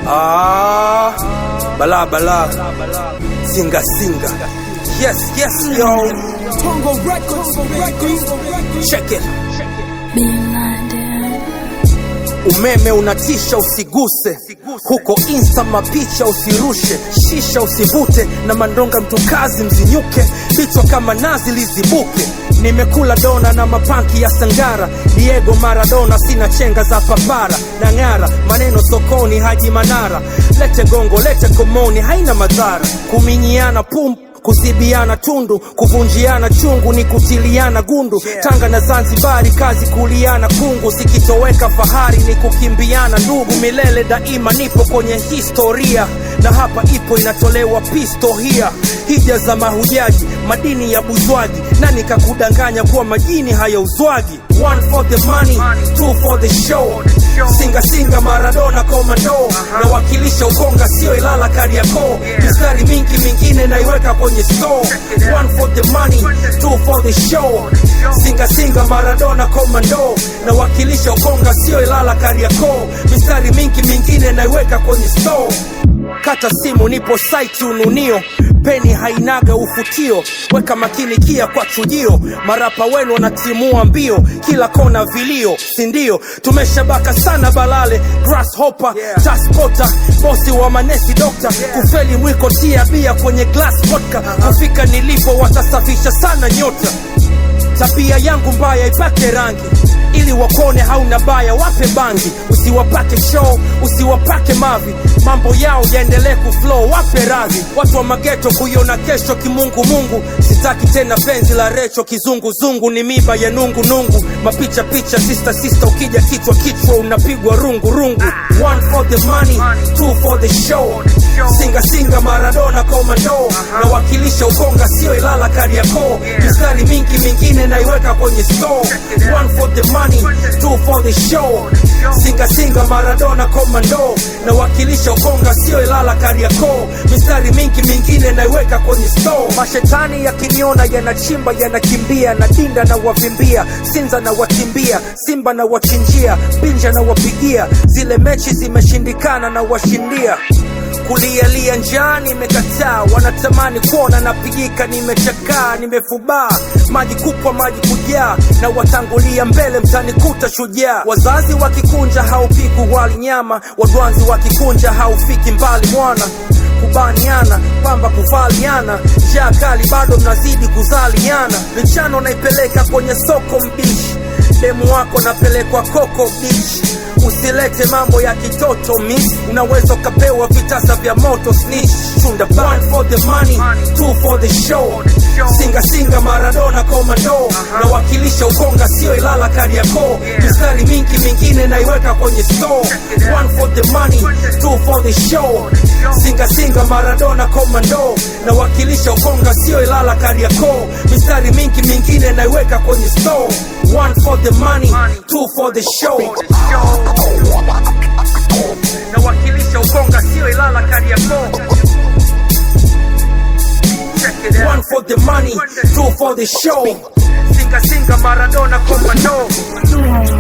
Ah, bala bala, singa singa. Yes, yes, yo. Tongo Records, baby. Check it. Being blinded. Umeme unatisha, usiguse huko insta, mapicha usirushe, shisha usivute, na mandonga mtukazi mzinyuke, vichwa kama nazi lizibuke. Nimekula dona na mapanki ya Sangara, Diego Maradona, sina chenga za papara na ng'ara, maneno sokoni, Haji Manara, lete gongo, lete komoni, haina madhara, kuminyiana pum kuzibiana tundu, kuvunjiana chungu ni kutiliana gundu. Tanga na Zanzibari, kazi kuliana kungu, sikitoweka fahari ni kukimbiana ndugu. Milele daima nipo kwenye historia, na hapa ipo inatolewa pistohia. Hija za mahujaji, madini ya buzwaji, nani kakudanganya kuwa majini hayauzwagi? One for the money, two for the show. Singa singa Maradona komando, nawakilisha Ukonga sio Ilala Kariakoo. Mistari mingi mingine naiweka kwenye store. One for the money, two for the show. Singa singa Maradona komando, nawakilisha Ukonga sio Ilala Kariakoo. Mistari mingi mingine naiweka kwenye store. Kata simu, nipo site ununio, peni hainaga ufutio, weka makini kia kwa chujio, marapa wenu wanatimua mbio, kila kona vilio, sindio? Tumeshabaka sana balale, grasshopper, taspota, bosi wa manesi, dokta, kufeli mwiko, tia bia kwenye glass vodka, kufika nilipo watasafisha sana nyota tabia yangu mbaya ipake rangi ili wakone hauna baya wape bangi usiwapake show usiwapake mavi mambo yao yaendelee kuflow wape radhi watu wa mageto kuiona kesho kimungu mungu sitaki tena penzi la recho kizunguzungu ni miba ya nungu nungu mapicha picha sister sister ukija kichwa kichwa unapigwa rungu rungu one for the money two for the show singa singa maradona komando nawakilisha ukonga sio ilala kariakoo mistari mingi mingine naiweka kwenye store one for the money two for the show singa singa maradona komando nawakilisha ukonga sio ilala kariakoo mistari mingi mingine naiweka kwenye store mashetani yakiniona yanachimba yanakimbia na dinda na wavimbia sinza na watimbia simba na wachinjia binja na wapigia zile mechi zimeshindikana na washindia kulialia njaa nimekataa, wanatamani kuona napigika, nimechakaa, nimefubaa, maji kupwa, maji kujaa, na watangulia mbele, mtanikuta shujaa. Wazazi wakikunja haupiku wali nyama, wadwanzi wakikunja haufiki mbali mwana kubaniana pamba kuvaliana, njaa kali bado mnazidi kuzaliana, michano naipeleka kwenye soko mbishi, demu wako napelekwa koko bichi usilete mambo ya kitoto miss unaweza ukapewa vitasa vya moto snitch chunda one for the money two for the show singa singa maradona komando nawakilisha ukonga sio ilala kariakoo mistari mingi mingine naiweka kwenye store one for the money two for the show singa singa maradona komando nawakilisha ukonga sio ilala kariakoo mistari mingi mingine naiweka kwenye store one for the money two for the show nawakilisha ukonga sio ilala kariakoo one for the money two for the show singa singa maradona komando